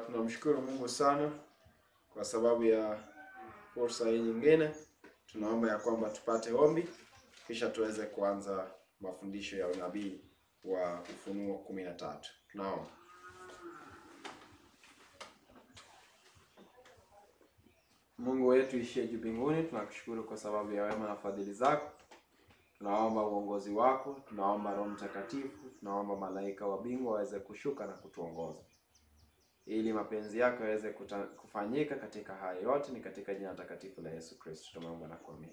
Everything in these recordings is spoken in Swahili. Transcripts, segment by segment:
tunamshukuru Mungu sana kwa sababu ya fursa hii nyingine. Tunaomba ya kwamba tupate ombi kisha tuweze kuanza mafundisho ya unabii wa Ufunuo kumi na tatu. Tunaomba. Mungu wetu ishie juu mbinguni, tunakushukuru kwa sababu ya wema na fadhili zako. Tunaomba uongozi wako, tunaomba Roho Mtakatifu, tunaomba malaika wa mbingu waweze kushuka na kutuongoza ili mapenzi yako yaweze kuta- kufanyika katika haya yote. Ni katika jina takatifu la Yesu Kristo tumeomba na kuamini.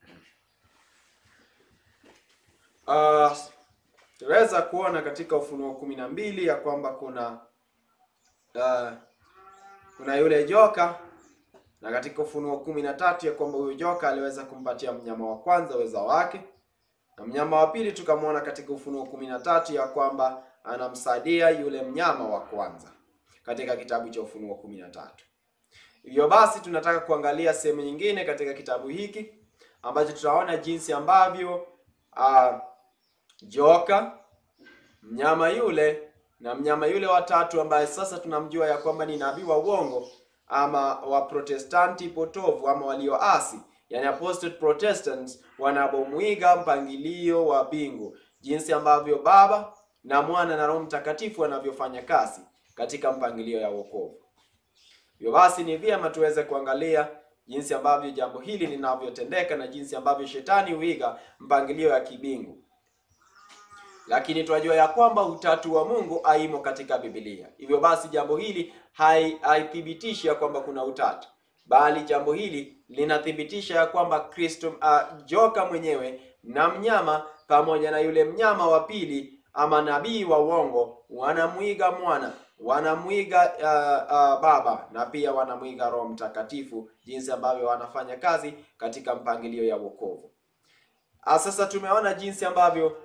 Uh, tunaweza kuona katika Ufunuo kumi na mbili ya kwamba kuna uh, kuna yule joka na katika Ufunuo kumi na tatu ya kwamba huyo joka aliweza kumpatia mnyama wa kwanza uweza wake, na mnyama wa pili tukamwona katika Ufunuo kumi na tatu ya kwamba anamsaidia yule mnyama wa kwanza katika kitabu cha Ufunuo kumi na tatu. Hivyo basi tunataka kuangalia sehemu nyingine katika kitabu hiki ambacho tutaona jinsi ambavyo uh, joka mnyama yule na mnyama yule watatu ambaye sasa tunamjua ya kwamba ni nabii wa uongo ama wa protestanti potovu ama walioasi, yani apostate protestants, wanapomwiga mpangilio wa mbingu, jinsi ambavyo Baba na Mwana na Roho Mtakatifu wanavyofanya kazi katika mpangilio ya wokovu. Hivyo basi ni vyema tuweze kuangalia jinsi ambavyo jambo hili linavyotendeka na jinsi ambavyo shetani huiga mpangilio ya kibingu lakini tunajua ya kwamba utatu wa Mungu haimo katika Biblia. Hivyo basi jambo hili hai- haithibitishi ya kwamba kuna utatu, bali jambo hili linathibitisha ya kwamba Kristo uh, joka mwenyewe na mnyama pamoja na yule mnyama wa pili ama nabii wa uongo wanamwiga mwana, wanamwiga uh, uh, Baba na pia wanamwiga Roho Mtakatifu, jinsi ambavyo wanafanya kazi katika mpangilio ya wokovu. Ah, Sasa tumeona jinsi ambavyo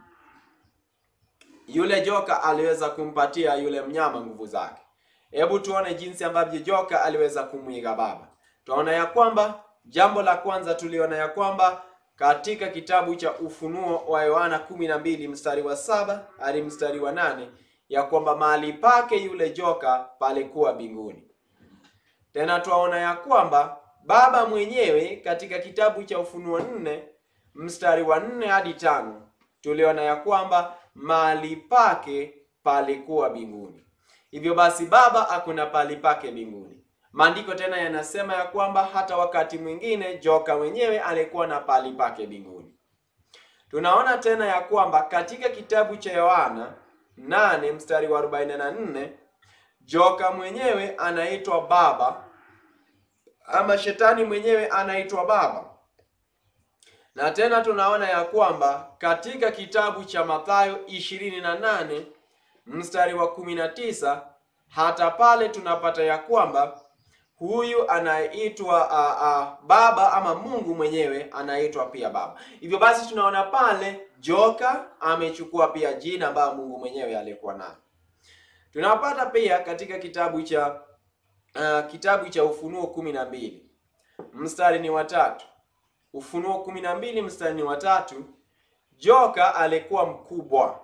yule joka aliweza kumpatia yule mnyama nguvu zake. Hebu tuone jinsi ambavyo joka aliweza kumwiga Baba. Tunaona ya kwamba jambo la kwanza tuliona ya kwamba katika kitabu cha Ufunuo wa Yohana kumi na mbili mstari wa saba hadi mstari wa nane ya kwamba mahali pake yule joka palikuwa mbinguni. Tena twaona ya kwamba Baba mwenyewe katika kitabu cha Ufunuo nne mstari wa nne hadi tano tuliona ya kwamba mahali pake palikuwa mbinguni. Hivyo basi Baba hakuna pali pake mbinguni. Maandiko tena yanasema ya kwamba hata wakati mwingine joka mwenyewe alikuwa na pali pake mbinguni. Tunaona tena ya kwamba katika kitabu cha Yohana 8 mstari wa 44 joka mwenyewe anaitwa Baba ama shetani mwenyewe anaitwa Baba. Na tena tunaona ya kwamba katika kitabu cha Mathayo 28 mstari wa 19 hata pale tunapata ya kwamba huyu anayeitwa uh, uh, Baba ama Mungu mwenyewe anaitwa pia Baba. Hivyo basi tunaona pale joka amechukua pia jina ambayo Mungu mwenyewe alikuwa nayo. Tunapata pia katika kitabu cha uh, kitabu cha Ufunuo kumi na mbili mstari ni watatu. Ufunuo kumi na mbili mstari ni watatu. Joka alikuwa mkubwa,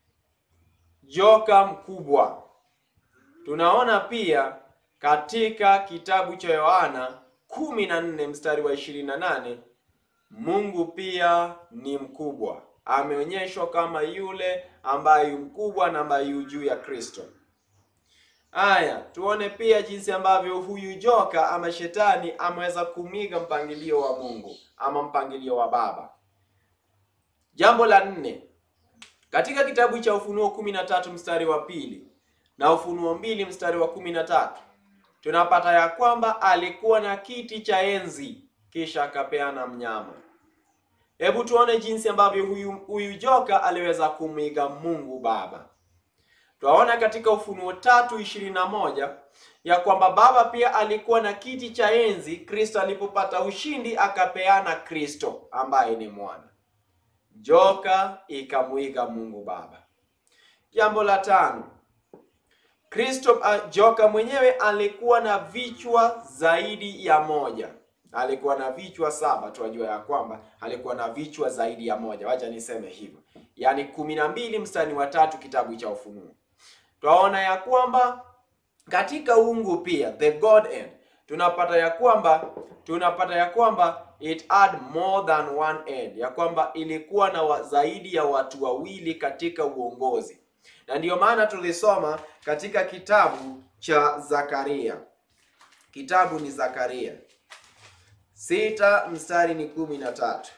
joka mkubwa. Tunaona pia katika kitabu cha Yohana kumi na nne mstari wa ishirini na nane Mungu pia ni mkubwa, ameonyeshwa kama yule ambaye yu mkubwa na ambaye yu juu ya Kristo. Haya, tuone pia jinsi ambavyo huyu joka ama shetani ameweza kumiga mpangilio wa Mungu ama mpangilio wa Baba. Jambo la nne, katika kitabu cha Ufunuo kumi na tatu mstari wa pili na Ufunuo mbili mstari wa kumi na tatu tunapata ya kwamba alikuwa na kiti cha enzi kisha akapeana mnyama. Hebu tuone jinsi ambavyo huyu, huyu joka aliweza kumwiga Mungu Baba. Twaona katika Ufunuo tatu ishirini na moja ya kwamba Baba pia alikuwa na kiti cha enzi Kristo alipopata ushindi akapeana Kristo ambaye ni mwana. Joka ikamwiga Mungu Baba. Jambo la tano, Kristo uh, joka mwenyewe alikuwa na vichwa zaidi ya moja. Alikuwa na vichwa saba, tunajua ya kwamba alikuwa na vichwa zaidi ya moja. Wacha niseme hivyo, yaani kumi na mbili mstari wa tatu kitabu cha Ufunuo. Twaona ya kwamba katika uungu pia the Godhead tunapata ya kwamba tunapata ya kwamba it had more than one head, ya kwamba ilikuwa na wa, zaidi ya watu wawili katika uongozi, na ndiyo maana tulisoma katika kitabu cha Zakaria. Kitabu ni Zakaria sita mstari ni kumi na tatu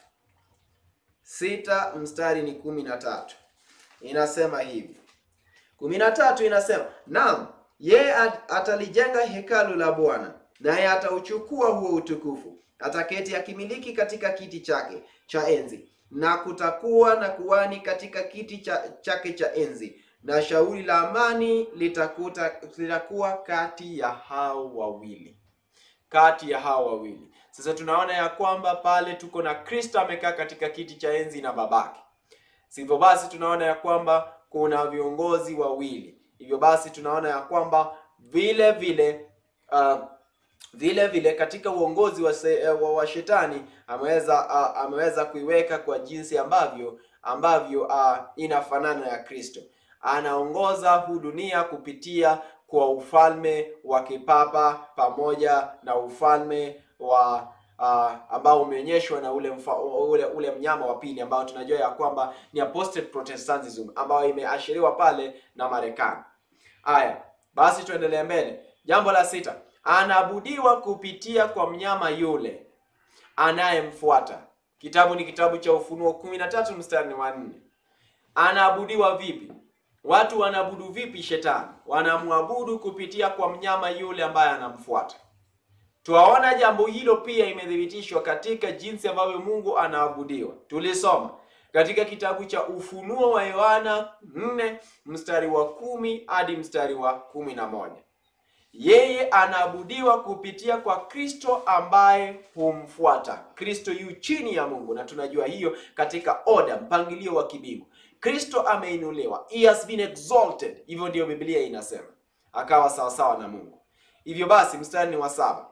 sita mstari ni kumi na tatu inasema hivi kumi na tatu inasema naam, yeye at- atalijenga hekalu la Bwana, naye atauchukua huo utukufu, ataketi akimiliki katika kiti chake cha enzi, na kutakuwa na kuhani katika kiti cha, chake cha enzi, na shauri la amani litakuta litakuwa kati ya hao wawili kati ya hao wawili. Sasa tunaona ya kwamba pale tuko na Kristo amekaa katika kiti cha enzi na babake. Sivyo basi tunaona ya kwamba kuna viongozi wawili. Hivyo basi tunaona ya kwamba vile vile uh, vile vile katika uongozi wa, se, wa, wa shetani ameweza uh, ameweza kuiweka kwa jinsi ambavyo ambavyo uh, inafanana ya Kristo. Anaongoza huu dunia kupitia kwa ufalme wa kipapa pamoja na ufalme wa uh, ambao umeonyeshwa na ule, mfa, ule ule mnyama wa pili ambao tunajua ya kwamba ni apostate protestantism ambayo imeashiriwa pale na Marekani. Haya, basi tuendelee mbele. Jambo la sita, anaabudiwa kupitia kwa mnyama yule anayemfuata. Kitabu ni kitabu cha Ufunuo kumi na tatu mstari wa nne. Anaabudiwa vipi? Watu wanaabudu vipi shetani? Wanamwabudu kupitia kwa mnyama yule ambaye anamfuata. Twaona jambo hilo pia imethibitishwa katika jinsi ambavyo Mungu anaabudiwa. Tulisoma katika kitabu cha Ufunuo wa Yohana 4 mstari wa kumi hadi mstari wa kumi na moja. Yeye anaabudiwa kupitia kwa Kristo ambaye humfuata. Kristo yu chini ya Mungu na tunajua hiyo katika oda, mpangilio wa kibingu. Kristo ameinuliwa, he has been exalted. Hivyo ndiyo Biblia inasema, akawa sawasawa na Mungu. Hivyo basi, mstari ni wa saba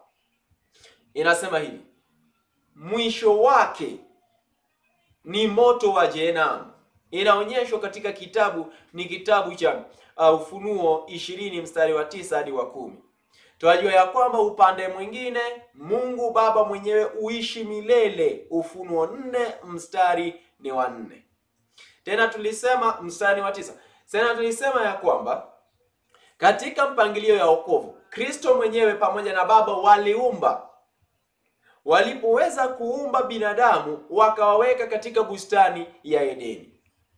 inasema hivi, mwisho wake ni moto wa jehanamu. Inaonyeshwa katika kitabu ni kitabu cha uh, Ufunuo ishirini mstari wa tisa hadi wa kumi. Tunajua ya kwamba upande mwingine Mungu Baba mwenyewe uishi milele. Ufunuo nne mstari ni wa nne. Tena tulisema mstari wa tisa. Tena tulisema ya kwamba katika mpangilio ya wokovu Kristo mwenyewe pamoja na Baba waliumba walipoweza kuumba binadamu wakawaweka katika bustani ya Edeni,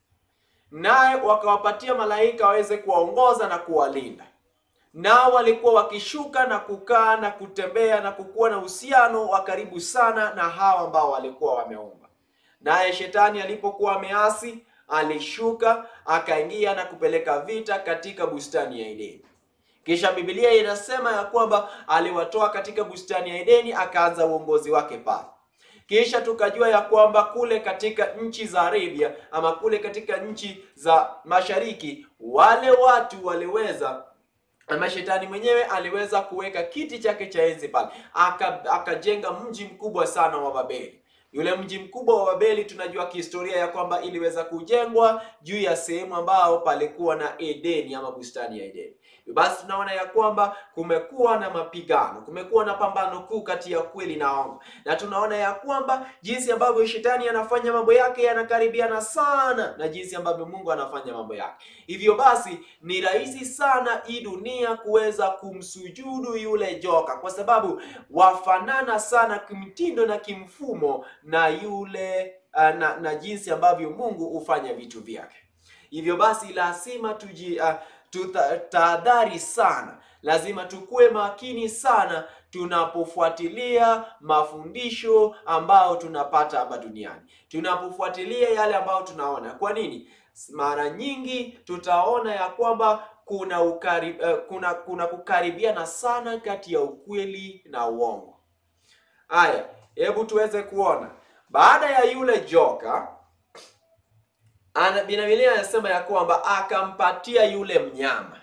naye wakawapatia malaika waweze kuwaongoza na kuwalinda. Nao walikuwa wakishuka na kukaa na kutembea na kukuwa na uhusiano wa karibu sana na hawa ambao walikuwa wameumba. Naye shetani alipokuwa ameasi, alishuka akaingia na kupeleka vita katika bustani ya Edeni. Kisha Biblia inasema ya kwamba aliwatoa katika bustani ya Edeni akaanza uongozi wake pale. Kisha tukajua ya kwamba kule katika nchi za Arabia ama kule katika nchi za mashariki wale watu waliweza ama shetani mwenyewe aliweza kuweka kiti chake cha enzi pale, akajenga aka mji mkubwa sana wa Babeli. Yule mji mkubwa wa Babeli tunajua kihistoria ya kwamba iliweza kujengwa juu ya sehemu ambao palikuwa na Edeni ama bustani ya Edeni. Basi tunaona ya kwamba kumekuwa na mapigano, kumekuwa na pambano kuu kati ya kweli na ongo, na tunaona ya kwamba jinsi ambavyo shetani anafanya mambo yake yanakaribiana sana na jinsi ambavyo Mungu anafanya mambo yake. Hivyo basi ni rahisi sana hii dunia kuweza kumsujudu yule joka, kwa sababu wafanana sana kimtindo na kimfumo na yule na, na jinsi ambavyo Mungu hufanya vitu vyake. Hivyo basi lazima tuji uh, tutahadhari sana, lazima tukuwe makini sana tunapofuatilia mafundisho ambayo tunapata hapa duniani, tunapofuatilia yale ambayo tunaona. Kwa nini? Mara nyingi tutaona ya kwamba kuna ukari, uh, kuna kuna kukaribiana sana kati ya ukweli na uongo. Haya, hebu tuweze kuona baada ya yule joka ana Biblia anasema ya kwamba akampatia yule mnyama,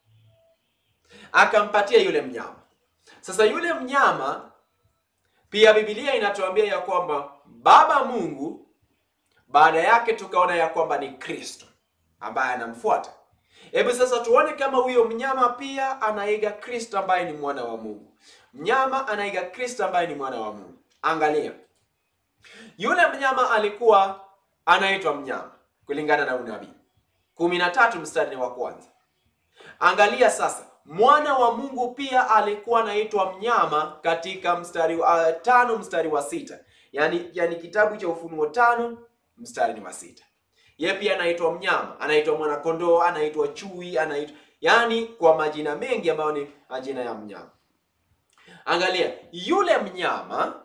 akampatia yule mnyama. Sasa yule mnyama pia Biblia inatuambia ya kwamba Baba Mungu baada yake tukaona ya kwamba ni Kristo ambaye anamfuata. Hebu sasa tuone kama huyo mnyama pia anaiga Kristo ambaye ni mwana wa Mungu. Mnyama anaiga Kristo ambaye ni mwana wa Mungu. Angalia, yule mnyama alikuwa anaitwa mnyama kulingana na unabii kumi na tatu mstari wa kwanza. Angalia sasa, mwana wa Mungu pia alikuwa anaitwa mnyama katika mstari wa uh, tano mstari wa sita yani, yani kitabu cha Ufunuo tano mstari wa sita. Ye pia anaitwa mnyama, anaitwa mwanakondoo, anaitwa chui, anaitwa yani kwa majina mengi ambayo ni majina ya mnyama. Angalia, yule mnyama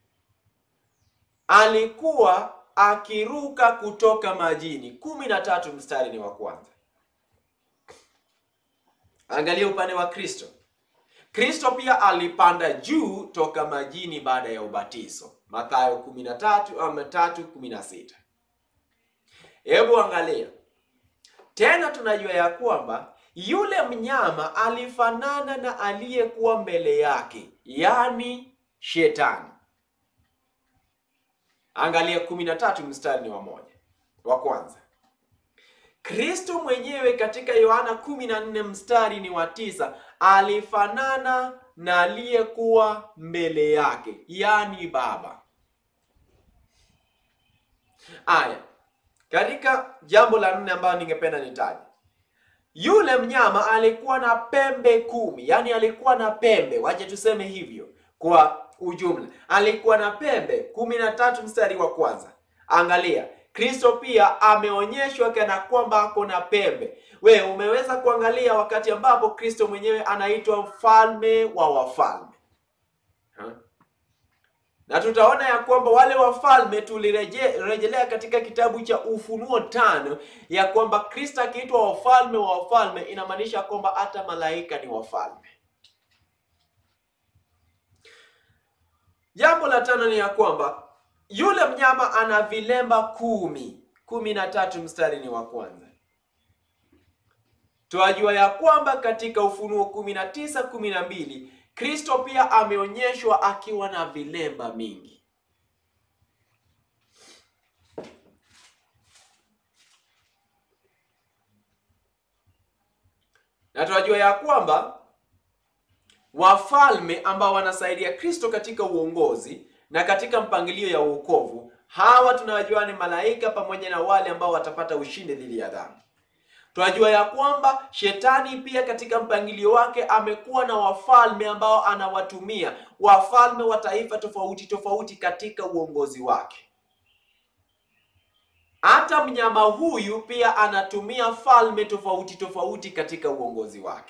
alikuwa akiruka kutoka majini. kumi na tatu mstari ni wa kwanza. Angalia upande wa Kristo. Kristo pia alipanda juu toka majini baada ya ubatizo, Mathayo 13 ama 3:16. Hebu angalia tena, tunajua ya kwamba yule mnyama alifanana na aliyekuwa mbele yake, yaani Shetani. Angalia 13 mstari wa moja wa kwanza. Kristo mwenyewe katika Yohana 14 mstari ni wa tisa alifanana na aliyekuwa mbele yake, yaani Baba. Aya, katika jambo la nne ambayo ningependa nitaje, yule mnyama alikuwa na pembe kumi, yaani alikuwa na pembe, wache tuseme hivyo kwa ujumla, alikuwa na pembe kumi na tatu mstari wa kwanza. Angalia, Kristo pia ameonyeshwa kana kwamba ako na pembe. We umeweza kuangalia wakati ambapo Kristo mwenyewe anaitwa mfalme wa wafalme ha? Na tutaona ya kwamba wale wafalme tulirejelea katika kitabu cha Ufunuo tano ya kwamba Kristo akiitwa wafalme wa wafalme inamaanisha kwamba hata malaika ni wafalme. Jambo la tano ni ya kwamba yule mnyama ana vilemba kumi. kumi na tatu mstari ni wa kwanza. Twajua ya kwamba katika Ufunuo kumi na tisa kumi na mbili Kristo pia ameonyeshwa akiwa na vilemba mingi. Na twajua ya kwamba wafalme ambao wanasaidia Kristo katika uongozi na katika mpangilio ya uokovu, hawa tunawajua ni malaika pamoja na wale ambao watapata ushindi dhidi ya dhambi. Tunajua ya kwamba shetani pia katika mpangilio wake amekuwa na wafalme ambao anawatumia, wafalme wa taifa tofauti tofauti katika uongozi wake. Hata mnyama huyu pia anatumia falme tofauti tofauti katika uongozi wake.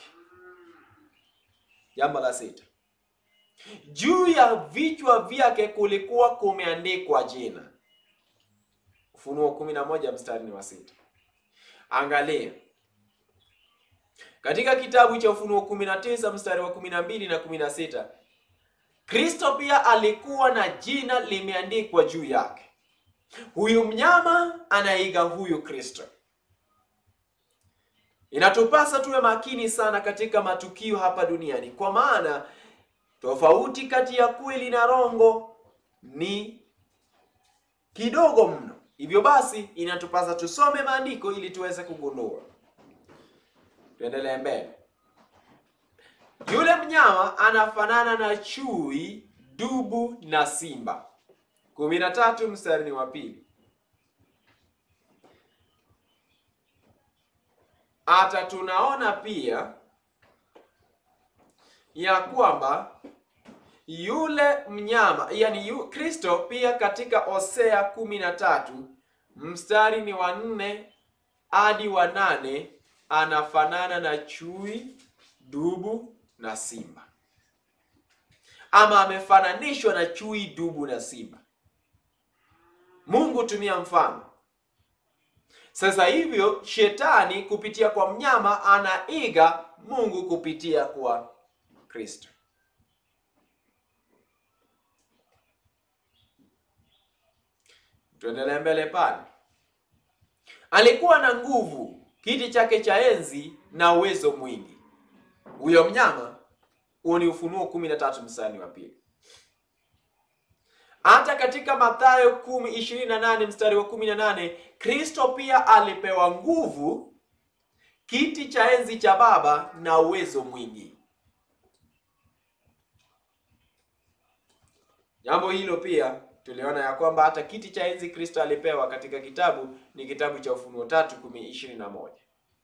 Jambo la sita, juu ya vichwa vyake kulikuwa kumeandikwa jina. Ufunuo kumi na moja mstari ni wa sita. Angalia katika kitabu cha Ufunuo 19 mstari wa 12 na 16, Kristo pia alikuwa na jina limeandikwa juu yake. Huyu mnyama anaiga huyu Kristo. Inatupasa tuwe makini sana katika matukio hapa duniani, kwa maana tofauti kati ya kweli na rongo ni kidogo mno. Hivyo basi inatupasa tusome maandiko ili tuweze kugundua. Tuendelee mbele. Yule mnyama anafanana na chui, dubu na simba. kumi na tatu mstari ni wa pili. Hata tunaona pia ya kwamba yule mnyama yani yu, Kristo pia katika Hosea kumi na tatu mstari ni wa nne hadi wa nane anafanana na chui, dubu na simba, ama amefananishwa na chui, dubu na simba. Mungu tumia mfano. Sasa hivyo shetani kupitia kwa mnyama anaiga Mungu kupitia kwa Kristo. Tuendelee mbele pale. Alikuwa na nguvu, kiti chake cha enzi na uwezo mwingi. Huyo mnyama, huo ni Ufunuo 13 mstari wa pili. Hata katika Mathayo 10:28 mstari wa 18, Kristo pia alipewa nguvu, kiti cha enzi cha Baba na uwezo mwingi. Jambo hilo pia tuliona ya kwamba hata kiti cha enzi Kristo alipewa katika kitabu ni kitabu cha Ufunuo tatu kumi ishirini na moja.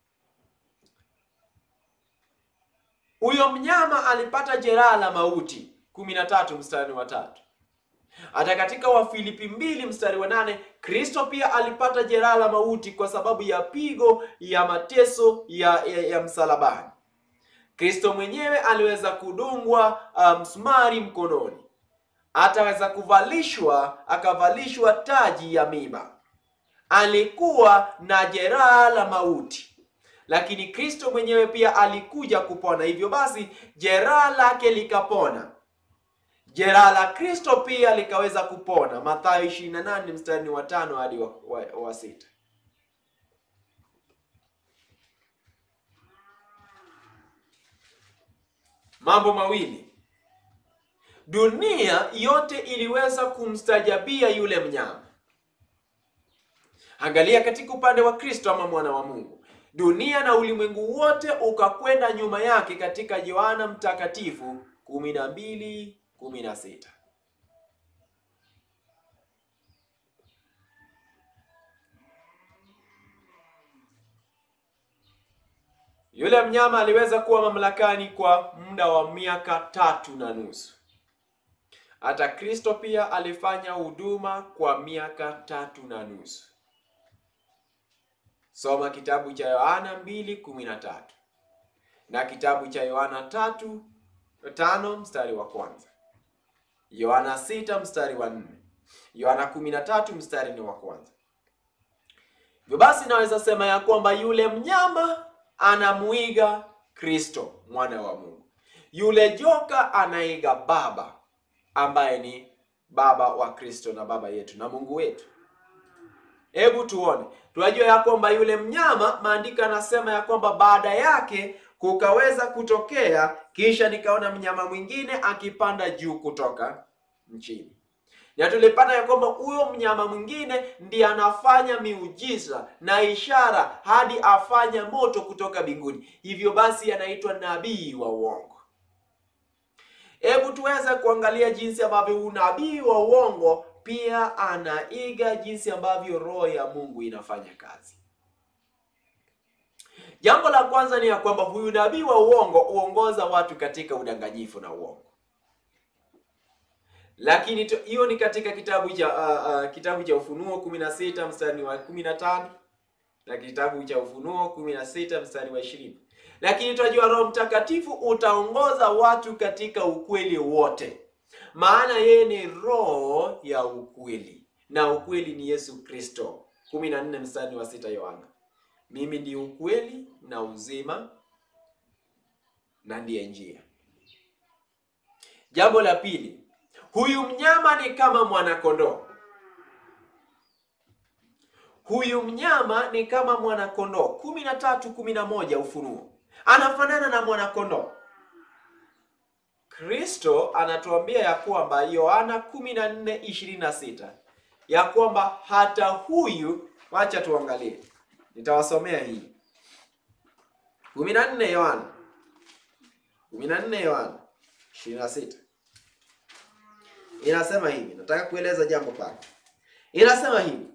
Huyo mnyama alipata jeraha la mauti kumi na tatu mstari wa tatu. Hata katika Wafilipi mbili mstari wa nane Kristo pia alipata jeraha la mauti kwa sababu ya pigo ya mateso ya, ya, ya msalabani. Kristo mwenyewe aliweza kudungwa msumari um, mkononi ataweza kuvalishwa akavalishwa taji ya miba. Alikuwa na jeraha la mauti, lakini Kristo mwenyewe pia alikuja kupona. Hivyo basi jeraha lake likapona, jeraha la Kristo pia likaweza kupona. Mathayo 28 mstari wa tano hadi wa, wa, wa sita. Mambo mawili Dunia yote iliweza kumstajabia yule mnyama. Angalia katika upande wa Kristo ama mwana wa Mungu, dunia na ulimwengu wote ukakwenda nyuma yake, katika Yohana Mtakatifu kumi na mbili kumi na sita. Yule mnyama aliweza kuwa mamlakani kwa muda wa miaka tatu na nusu. Hata Kristo pia alifanya huduma kwa miaka tatu na nusu. Soma kitabu cha Yohana mbili kumi na tatu na kitabu cha Yohana tatu tano mstari wa kwanza, Yohana sita mstari wa nne, Yohana kumi na tatu mstari ni wa kwanza. Hivyo basi naweza sema ya kwamba yule mnyama anamuiga Kristo mwana wa Mungu, yule joka anaiga Baba ambaye ni baba wa Kristo na baba yetu na Mungu wetu. Hebu tuone, tunajua ya kwamba yule mnyama, maandiko yanasema ya kwamba baada yake kukaweza kutokea, kisha nikaona mnyama mwingine akipanda juu kutoka nchini, na tulipata ya kwamba huyo mnyama mwingine ndiye anafanya miujiza na ishara hadi afanya moto kutoka mbinguni. Hivyo basi anaitwa nabii wa uongo. Hebu tuweze kuangalia jinsi ambavyo unabii wa uongo pia anaiga jinsi ambavyo roho ya Mungu inafanya kazi. Jambo la kwanza ni ya kwamba huyu nabii wa uongo huongoza watu katika udanganyifu na uongo, lakini hiyo ni katika kitabu cha uh, uh, kitabu cha Ufunuo 16 mstari wa 15 na kitabu cha Ufunuo 16 mstari wa 20 lakini tunajua Roho Mtakatifu utaongoza watu katika ukweli wote, maana yeye ni roho ya ukweli, na ukweli ni Yesu Kristo. 14 mstari wa sita Yohana, mimi ndi ukweli na uzima na ndiye njia. Jambo la pili, huyu mnyama ni kama mwanakondoo. Huyu mnyama ni kama mwanakondoo. kumi na tatu kumi na moja Ufunuo anafanana na mwanakondoo. Kristo anatuambia ya kwamba Yohana 14:26 ya kwamba hata huyu, wacha tuangalie, nitawasomea hii 14 Yohana 14 Yohana 26 inasema hivi, nataka kueleza jambo pale, inasema hivi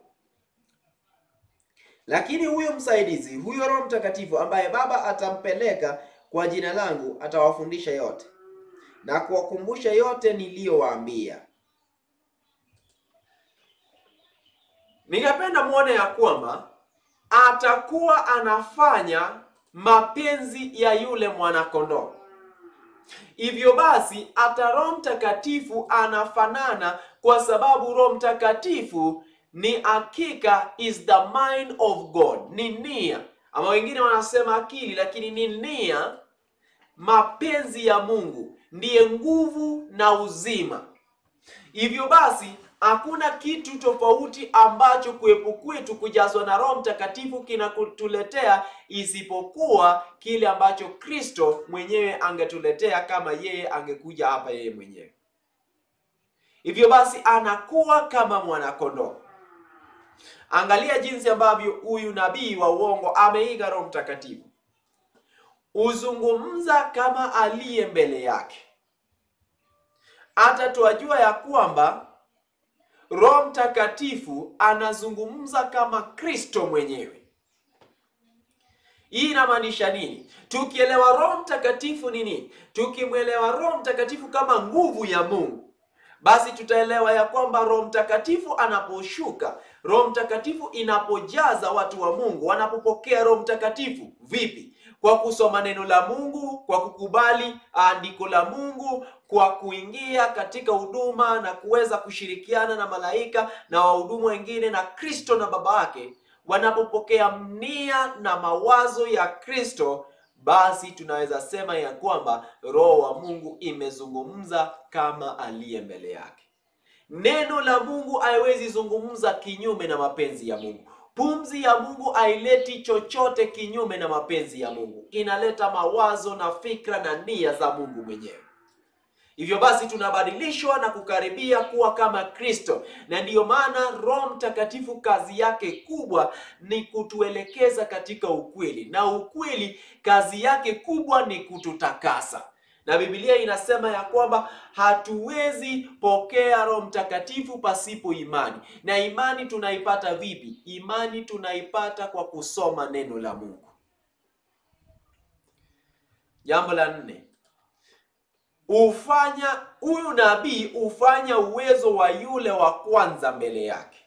lakini huyo msaidizi, huyo Roho Mtakatifu ambaye Baba atampeleka kwa jina langu, atawafundisha yote na kuwakumbusha yote niliyowaambia. Ningependa muone ya kwamba atakuwa anafanya mapenzi ya yule mwanakondoo. Hivyo basi, hata Roho Mtakatifu anafanana, kwa sababu Roho Mtakatifu ni hakika is the mind of God, ni nia ama wengine wanasema akili, lakini ni nia, mapenzi ya Mungu, ndiye nguvu na uzima. Hivyo basi hakuna kitu tofauti ambacho kuwepo kwetu kujazwa na Roho Mtakatifu kinakutuletea isipokuwa kile ambacho Kristo mwenyewe angetuletea kama yeye angekuja hapa yeye mwenyewe. Hivyo basi anakuwa kama mwanakondoo Angalia jinsi ambavyo huyu nabii wa uongo ameiga Roho Mtakatifu, uzungumza kama aliye mbele yake. Hata twajua ya kwamba Roho Mtakatifu anazungumza kama Kristo mwenyewe. Hii inamaanisha nini? Tukielewa Roho Mtakatifu ni nini, tukimwelewa Roho Mtakatifu kama nguvu ya Mungu, basi tutaelewa ya kwamba Roho Mtakatifu anaposhuka, Roho Mtakatifu inapojaza watu wa Mungu, wanapopokea Roho Mtakatifu vipi? Kwa kusoma neno la Mungu, kwa kukubali andiko la Mungu, kwa kuingia katika huduma na kuweza kushirikiana na malaika na wahudumu wengine na Kristo na Baba yake wanapopokea nia na mawazo ya Kristo, basi tunaweza sema ya kwamba Roho wa Mungu imezungumza kama aliye mbele yake. Neno la Mungu haiwezi zungumza kinyume na mapenzi ya Mungu. Pumzi ya Mungu haileti chochote kinyume na mapenzi ya Mungu, inaleta mawazo na fikra na nia za Mungu mwenyewe. Hivyo basi tunabadilishwa na kukaribia kuwa kama Kristo, na ndiyo maana Roho Mtakatifu kazi yake kubwa ni kutuelekeza katika ukweli, na ukweli kazi yake kubwa ni kututakasa. Na Biblia inasema ya kwamba hatuwezi pokea Roho Mtakatifu pasipo imani. Na imani tunaipata vipi? Imani tunaipata kwa kusoma neno la Mungu. Jambo la nne, ufanya huyu nabii hufanya uwezo wa yule wa kwanza mbele yake.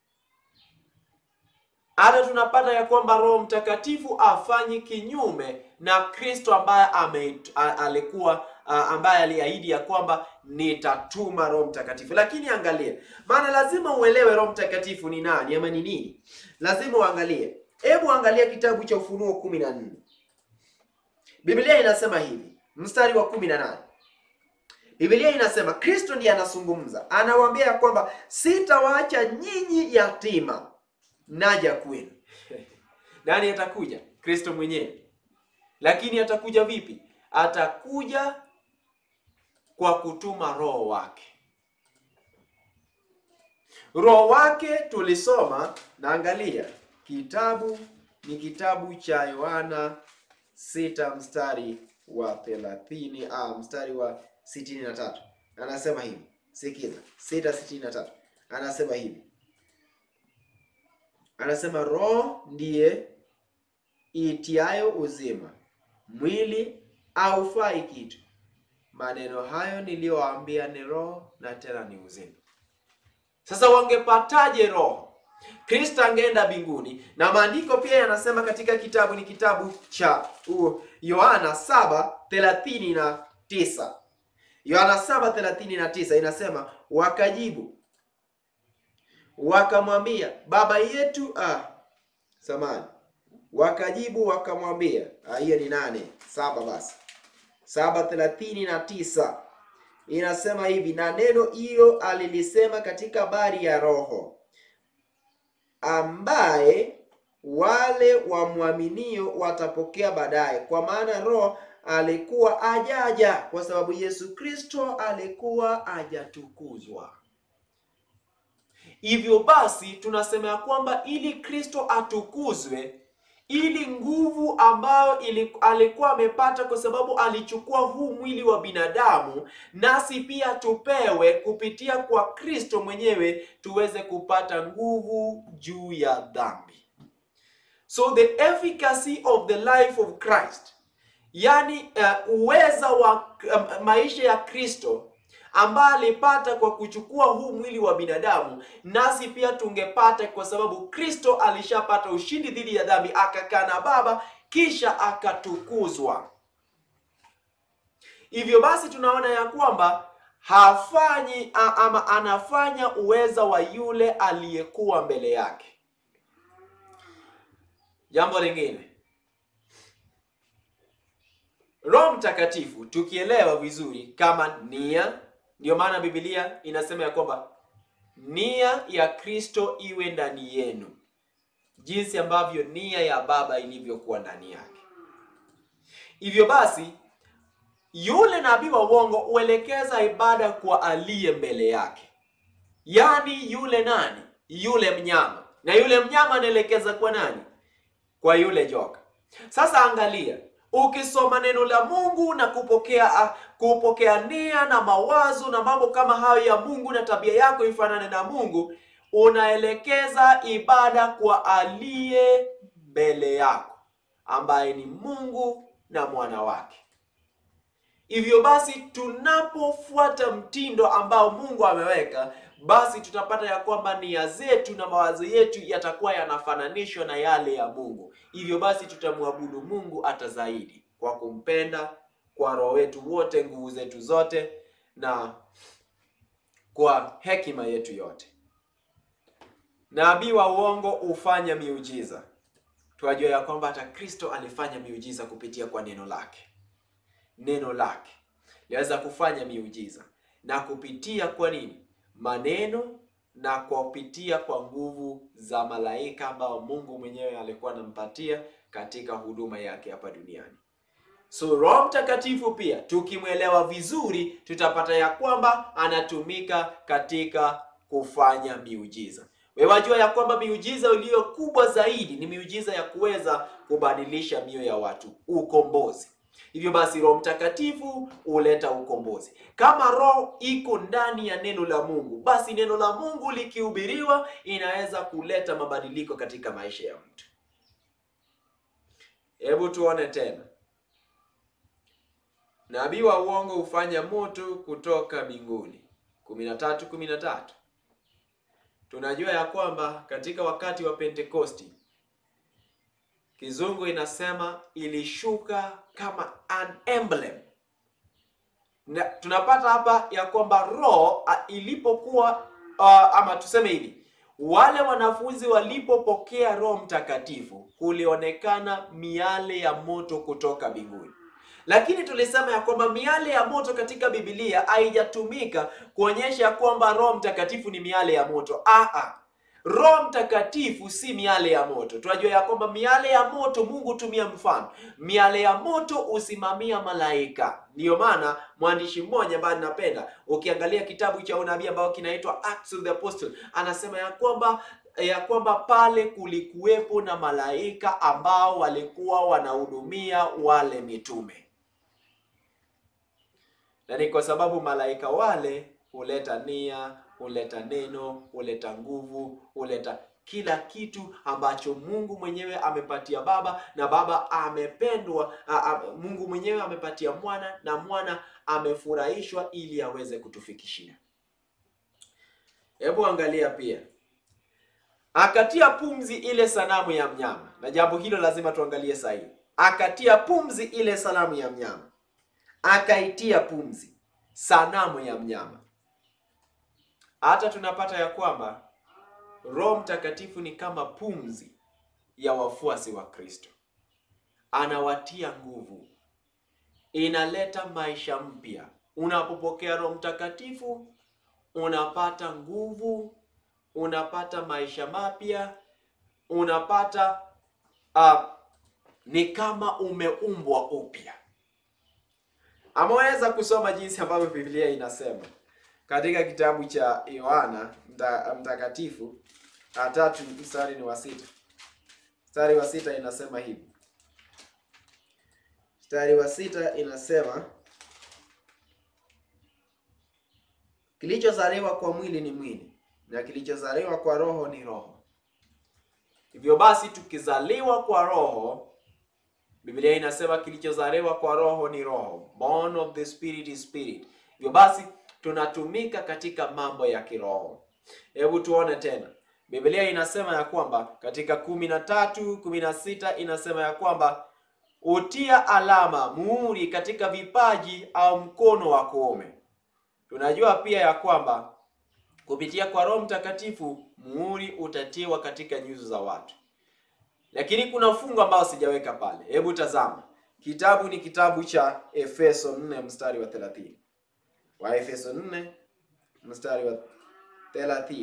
Hata tunapata ya kwamba Roho Mtakatifu afanyi kinyume na Kristo ambaye ame, a, alikuwa a, ambaye aliahidi ya kwamba nitatuma Roho Mtakatifu. Lakini angalia, maana lazima uelewe Roho Mtakatifu ni nani ama ni nini, lazima uangalie. Hebu angalia kitabu cha Ufunuo kumi na nne. Biblia inasema hivi, mstari wa kumi na nane Biblia inasema Kristo ndiye anazungumza, anawaambia ya kwamba sitawaacha nyinyi yatima, naja kwenu. Nani atakuja? Kristo mwenyewe. Lakini atakuja vipi? Atakuja kwa kutuma roho wake. Roho wake tulisoma, naangalia kitabu ni kitabu cha Yohana sita mstari wa thelathini ah, mstari wa sitini na tatu anasema hivi, sikiza, sita sitini na tatu anasema hivi, anasema roho ndiye itiayo uzima, mwili haufai kitu. Maneno hayo niliyowaambia ni roho na tena ni uzima. Sasa wangepataje roho? Kristo angeenda mbinguni, na maandiko pia yanasema katika kitabu ni kitabu cha uh, Yohana saba thelathini na tisa Yohana saba thelathini na tisa inasema wakajibu wakamwambia baba yetu ah, samani wakajibu wakamwambia ah, hiyo ni nane saba basi saba thelathini na tisa inasema hivi na neno hilo alilisema katika habari ya roho ambaye wale wamwaminio watapokea baadaye kwa maana roho alikuwa ajaja kwa sababu Yesu Kristo alikuwa ajatukuzwa. Hivyo basi tunasema ya kwamba ili Kristo atukuzwe, ili nguvu ambayo ili, alikuwa amepata kwa sababu alichukua huu mwili wa binadamu, nasi pia tupewe kupitia kwa Kristo mwenyewe tuweze kupata nguvu juu ya dhambi. So the efficacy of the life of Christ Yaani uh, uweza wa uh, maisha ya Kristo ambaye alipata kwa kuchukua huu mwili wa binadamu, nasi pia tungepata kwa sababu Kristo alishapata ushindi dhidi ya dhambi, akakaa na Baba kisha akatukuzwa. Hivyo basi tunaona ya kwamba hafanyi ama anafanya uweza wa yule aliyekuwa mbele yake. Jambo lingine Roho Mtakatifu tukielewa vizuri kama nia, ndiyo maana Biblia inasema ya kwamba nia ya Kristo iwe ndani yenu, jinsi ambavyo nia ya Baba ilivyokuwa ndani yake. Hivyo basi, yule nabii wa uongo huelekeza ibada kwa aliye mbele yake, yaani yule nani? Yule mnyama. na yule mnyama anaelekeza kwa nani? Kwa yule joka. Sasa angalia, ukisoma neno la Mungu na kupokea uh, kupokea nia na mawazo na mambo kama hayo ya Mungu na tabia yako ifanane na Mungu, unaelekeza ibada kwa aliye mbele yako ambaye ni Mungu na mwana wake. Hivyo basi tunapofuata mtindo ambao Mungu ameweka, basi tutapata ya kwamba nia zetu na mawazo yetu yatakuwa yanafananishwa na yale ya Mungu. Hivyo basi tutamwabudu Mungu hata zaidi kwa kumpenda kwa roho wetu wote, nguvu zetu zote, na kwa hekima yetu yote. Nabii wa uongo hufanya miujiza. Tunajua ya kwamba hata Kristo alifanya miujiza kupitia kwa neno lake. Neno lake liweza kufanya miujiza na kupitia kwa nini? Maneno na kwa kupitia kwa nguvu za malaika ambao Mungu mwenyewe alikuwa anampatia katika huduma yake hapa duniani. So Roho Mtakatifu pia tukimwelewa vizuri, tutapata ya kwamba anatumika katika kufanya miujiza. Wewe wajua ya kwamba miujiza iliyo kubwa zaidi ni miujiza ya kuweza kubadilisha mioyo ya watu, ukombozi. Hivyo basi Roho Mtakatifu huleta ukombozi. Kama Roho iko ndani ya neno la Mungu, basi neno la Mungu likihubiriwa inaweza kuleta mabadiliko katika maisha ya mtu. Hebu tuone tena. Nabii wa uongo hufanya moto kutoka mbinguni. kumi na tatu kumi na tatu. Tunajua ya kwamba katika wakati wa Pentekosti Kizungu inasema ilishuka kama an emblem. Na tunapata hapa ya kwamba roho ilipokuwa uh, ama tuseme hivi, wale wanafunzi walipopokea Roho Mtakatifu kulionekana miale ya moto kutoka mbinguni. Lakini tulisema ya kwamba miale ya moto katika Biblia haijatumika kuonyesha kwamba Roho Mtakatifu ni miale ya moto. Aha. Roho Mtakatifu si miale ya moto. Tunajua ya kwamba miale ya moto Mungu hutumia mfano. Miale ya moto husimamia malaika. Ndiyo maana mwandishi mmoja ambaye ninapenda, ukiangalia kitabu cha unabii ambao kinaitwa Acts of the Apostle, anasema ya kwamba ya kwamba pale kulikuwepo na malaika ambao walikuwa wanahudumia wale mitume, na ni kwa sababu malaika wale huleta nia huleta neno, huleta nguvu, huleta kila kitu ambacho Mungu mwenyewe amepatia Baba na Baba amependwa a, a, Mungu mwenyewe amepatia Mwana na Mwana amefurahishwa ili aweze kutufikishia. Hebu angalia pia, akatia pumzi ile sanamu ya mnyama, na jambo hilo lazima tuangalie sahihi. Akatia pumzi ile sanamu ya mnyama, akaitia pumzi sanamu ya mnyama hata tunapata ya kwamba Roho Mtakatifu ni kama pumzi ya wafuasi wa Kristo, anawatia nguvu, inaleta maisha mpya. Unapopokea Roho Mtakatifu unapata nguvu, unapata maisha mapya, unapata uh, ni kama umeumbwa upya. Ameweza kusoma jinsi ambavyo Biblia inasema katika kitabu cha Yohana mta, mtakatifu tatu mstari ni wa sita. Mstari wa sita inasema hivi, mstari wa sita inasema kilichozaliwa kwa mwili ni mwili na kilichozaliwa kwa roho ni roho. Hivyo basi tukizaliwa kwa roho, Biblia inasema kilichozaliwa kwa roho ni roho, born of the spirit is spirit. Hivyo basi tunatumika katika mambo ya kiroho. Hebu tuone tena, Biblia inasema ya kwamba katika kumi na tatu kumi na sita inasema ya kwamba utia alama muhuri katika vipaji au mkono wa kuume. Tunajua pia ya kwamba kupitia kwa Roho Mtakatifu muhuri utatiwa katika nyuso za watu, lakini kuna fungu ambao sijaweka pale. Hebu tazama, kitabu ni kitabu cha Efeso 4 mstari wa 30. Waefeso 4 mstari wa 30,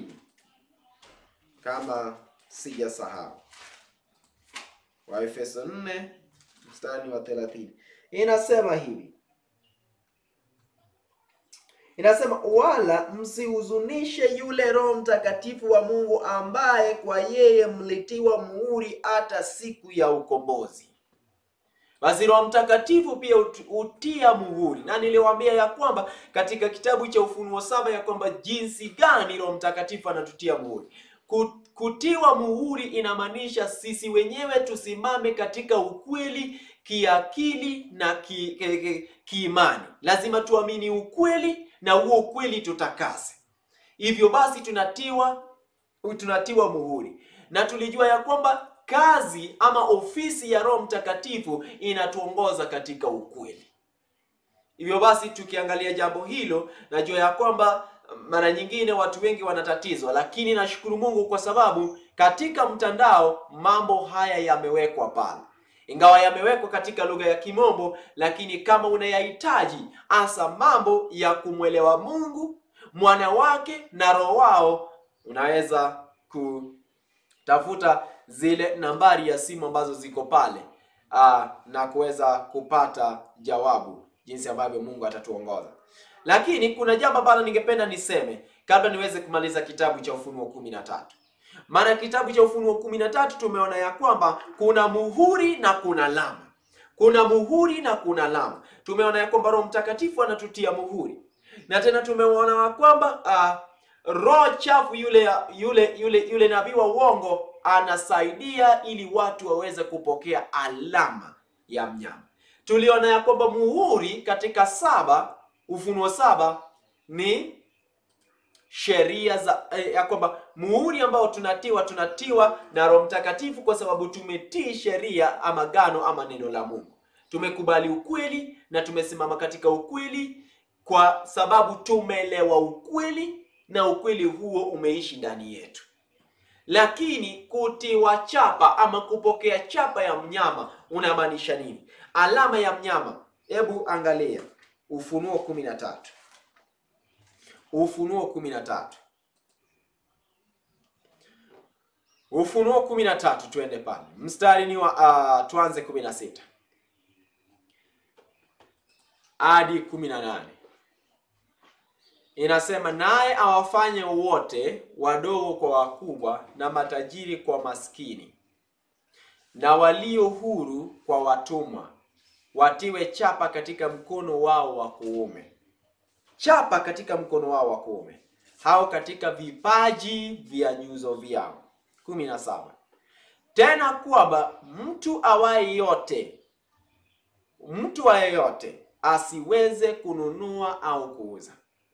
kama sijasahau. Waefeso 4 mstari wa 30 inasema hivi: inasema wala msihuzunishe yule Roho Mtakatifu wa Mungu ambaye kwa yeye mlitiwa muhuri hata siku ya ukombozi. Basi Roho Mtakatifu pia hutia muhuri, na niliwaambia ya kwamba katika kitabu cha Ufunuo saba ya kwamba jinsi gani Roho Mtakatifu anatutia muhuri. Kutiwa muhuri inamaanisha sisi wenyewe tusimame katika ukweli kiakili na kiimani. Ki, ki, lazima tuamini ukweli na huo ukweli tutakase. Hivyo basi tunatiwa tunatiwa muhuri, na tulijua ya kwamba kazi ama ofisi ya Roho Mtakatifu inatuongoza katika ukweli. Hivyo basi tukiangalia jambo hilo, najua ya kwamba mara nyingine watu wengi wanatatizwa, lakini nashukuru Mungu kwa sababu katika mtandao mambo haya yamewekwa pale, ingawa yamewekwa katika lugha ya Kimombo, lakini kama unayahitaji hasa mambo ya kumwelewa Mungu, mwana wake na roho wao, unaweza kutafuta zile nambari ya simu ambazo ziko pale aa, na kuweza kupata jawabu jinsi ambavyo Mungu atatuongoza. Lakini kuna jambo ambalo ningependa niseme kabla niweze kumaliza kitabu cha Ufunuo kumi na tatu. Maana kitabu cha Ufunuo kumi na tatu tumeona ya kwamba kuna muhuri na kuna alama, kuna muhuri na kuna alama. Tumeona ya kwamba Roho Mtakatifu anatutia muhuri, na tena tumeona ya kwamba uh, roho chafu yule yule yule yule nabii wa uongo anasaidia ili watu waweze kupokea alama ya mnyama. Tuliona ya kwamba muhuri katika saba Ufunuo saba ni sheria za eh, ya kwamba muhuri ambao tunatiwa tunatiwa na Roho Mtakatifu kwa sababu tumetii sheria ama gano ama neno la Mungu. Tumekubali ukweli na tumesimama katika ukweli kwa sababu tumeelewa ukweli na ukweli huo umeishi ndani yetu. Lakini kutiwa chapa ama kupokea chapa ya mnyama unamaanisha nini? Alama ya mnyama, hebu angalia Ufunuo kumi na tatu. Ufunuo kumi na tatu. Ufunuo kumi na tatu, tuende pale mstari ni wa uh, tuanze kumi na sita hadi kumi na nane. Inasema, naye awafanye wote wadogo kwa wakubwa, na matajiri kwa maskini, na walio huru kwa watumwa watiwe chapa katika mkono wao wa kuume, chapa katika mkono wao wa kuume, hao katika vipaji vya nyuso vyao. kumi na saba. Tena kwamba mtu awaye yote, mtu awaye yote asiweze kununua au kuuza,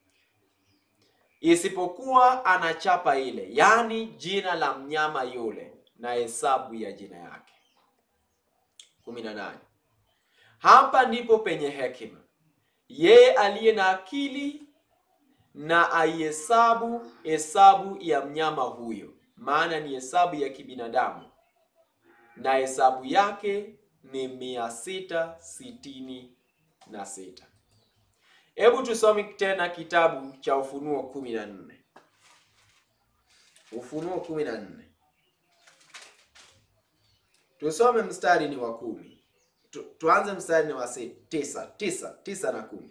isipokuwa ana chapa ile, yaani jina la mnyama yule na hesabu ya jina yake. kumi na nane. Hapa ndipo penye hekima. Yeye aliye na akili na aihesabu hesabu ya mnyama huyo, maana ni hesabu ya kibinadamu, na hesabu yake ni mia sita sitini na sita. Hebu tusome tena kitabu cha Ufunuo kumi na nne. Ufunuo kumi na nne, tusome mstari ni wa kumi. Tu, tuanze mstari ni wa tisa, tisa, tisa na kumi.